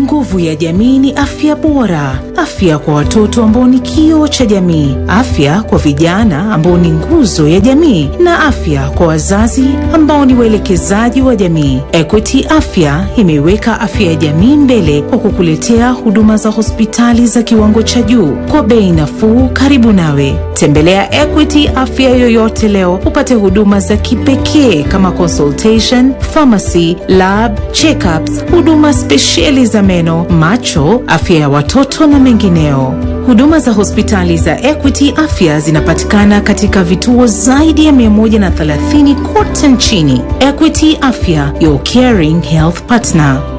Nguvu ya jamii ni afya bora, afya kwa watoto ambao ni kioo cha jamii, afya kwa vijana ambao ni nguzo ya jamii, na afya kwa wazazi ambao ni waelekezaji wa jamii. Equity Afya imeiweka afya ya jamii mbele kwa kukuletea huduma za hospitali za kiwango cha juu kwa bei nafuu, karibu nawe. Tembelea Equity Afya yoyote leo upate huduma za kipekee kama consultation, pharmacy, lab, checkups, huduma spesheli za meno, macho, afya ya watoto na mengineo. Huduma za hospitali za Equity Afya zinapatikana katika vituo zaidi ya 130 kote nchini. Equity Afya, your caring health partner.